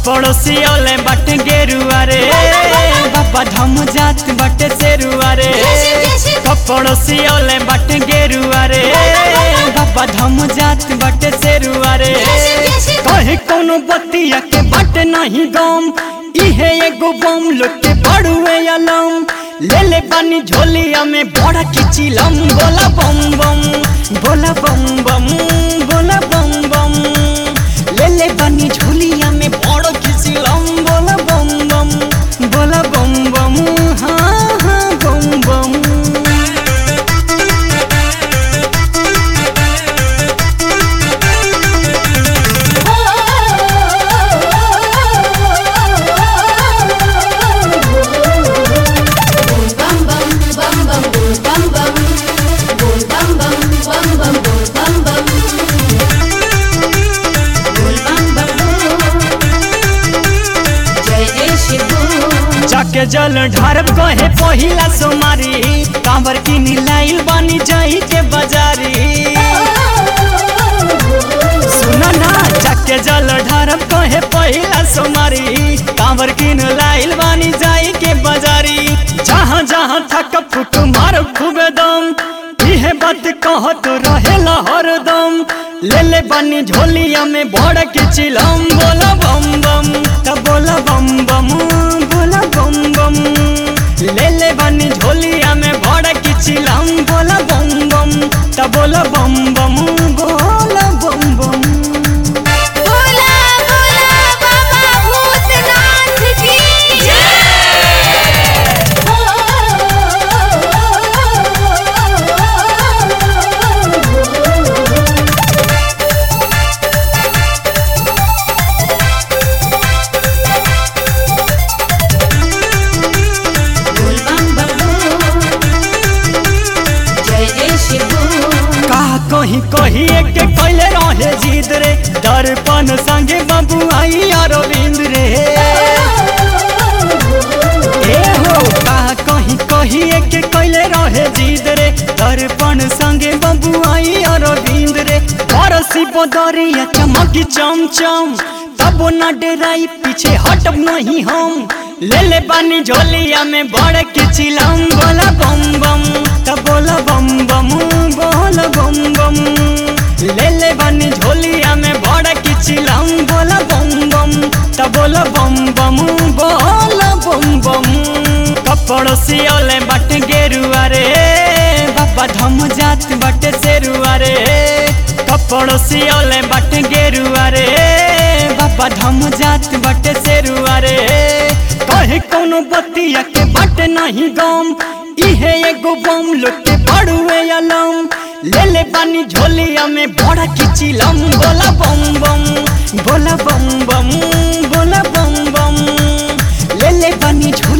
पड़ोसियोले बाटे गेरुआ रे बाबा धम जात बाटे सेरुआ रे पड़ोसियोले बाटे गेरुआ रे बाबा धम जात बाटे सेरुआ रे कहे कोनो बतिया के बाटे नहीं गम इहे एगो बम लोग के बड़ुए अलम ले ले बानी झोलिया में बड़ा किचिलम बोला बम बम बोला बम बम बोला बम बम ले ले बानी झोलिया में बड़ा किचिलम बोला बम बम बोला बम बम हाँ हाँ बम बम जाके जल ढारब कहे पहिला सोमारी कांवर की नीलाइल बानी जाई के बाजारी सुना ना जाके जल ढारब कहे पहिला सोमारी कांवर की नीलाइल बानी जाई के बाजारी जहाँ जहाँ थक फुट मार खूबे दम इहे बात कह तो रहेला हरदम ले ले बानी झोलिया में बड़ के चिलम बोला बम बम तब बोला बम बम बोला बम बम ले ले बानी झोलिया में बड़ के चिलम बोला बम बम तब बोला बम बम बोला बम बम बोला बोला बाबा भूतनाथ की जय जय शिव कहा कहीं कहीं एक कैले रहे जीत रे दर्पण संगे बाबू आई अरविंद रे ए हो कहा कहीं कहीं एक कैले रहे जीत रे दर्पण संगे बाबू आई अरविंद रे परसी बदरिया चमकी चमचम तब न डेराई पीछे हटब नहीं हम ले ले बानी झोलिया में बड़ के चिलम बोला बम बम तब बोला बम बम बोला बम बम ले ले बानी झोलिया में बड़ के चिलम बोला बम बम तब बोला बम बम बोला बम बम कपड़ोसियोले बट गेरुआ रे बाबा धम जात बट सेरुआ रे कपड़ोसियोले बट गेरुआ रे बाबा धम जात बट सेरुआ रे कहे कोनो बतिया के बट नहीं गम इहे एगो बम लोग के बड़ुए अलम ले ले बानी झोलिया में बड़ा किचिलम बोला बम बम बोला बम बम बोला बम बम ले ले बानी झोलिया